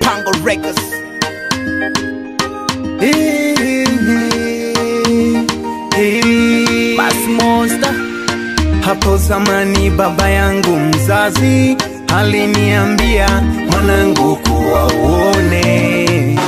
Pango Records. Bass Monster. Hapo zamani baba yangu mzazi aliniambia, mwanangu, kuwa uone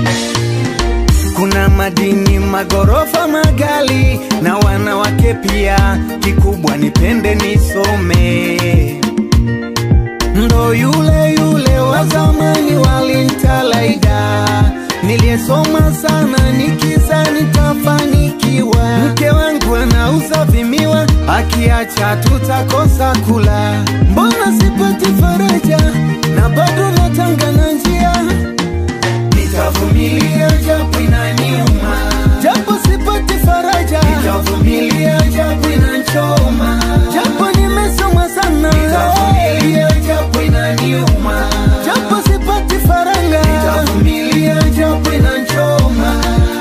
kuna madini, magorofa, magali na wanawake pia, kikubwa nipende nisome. Ndo yule yule wa zamani walintalaida, niliyesoma sana nikiza nitafanikiwa. Mke wangu anauza vimiwa, akiacha tutakosa kula. Mbona sipati faraja na bado natanga na njia Nitavumilia japo inaniuma, japo sipati faraja. Nitavumilia japo inanchoma, japo nimesoma sana. Nitavumilia japo inaniuma, japo sipati faranga. Nitavumilia japo inanchoma.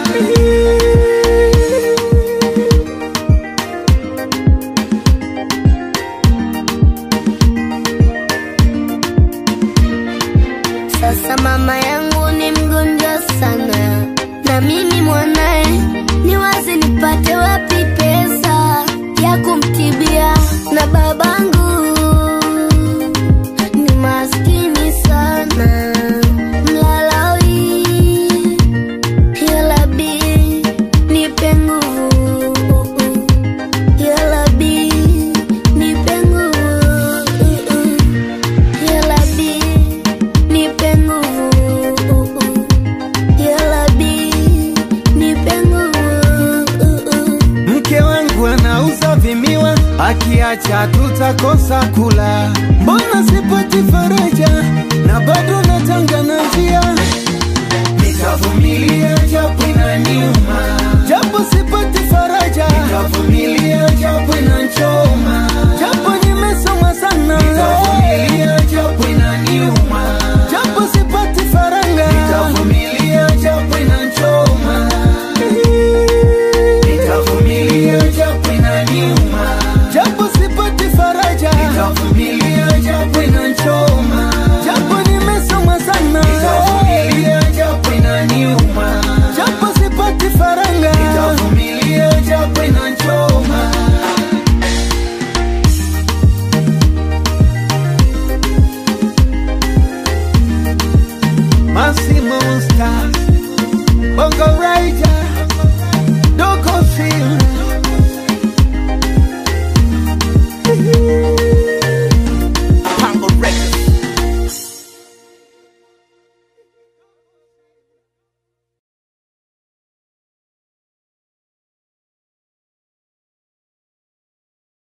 Sasa mama yangu ni mgonjwa sana, na mimi mwanaye, ni wazi nipate wapi pesa ya kumtibia? Na babangu ni maskini sana, mlalawi. Ya Rabbi, nipe nguvu. Ya Rabbi, nipe nguvu. Ya Rabbi, nipe nguvu. Ya Rabbi, nipe nguvu. Mke wangu anauza vimiwa, akiacha tutakosa kula.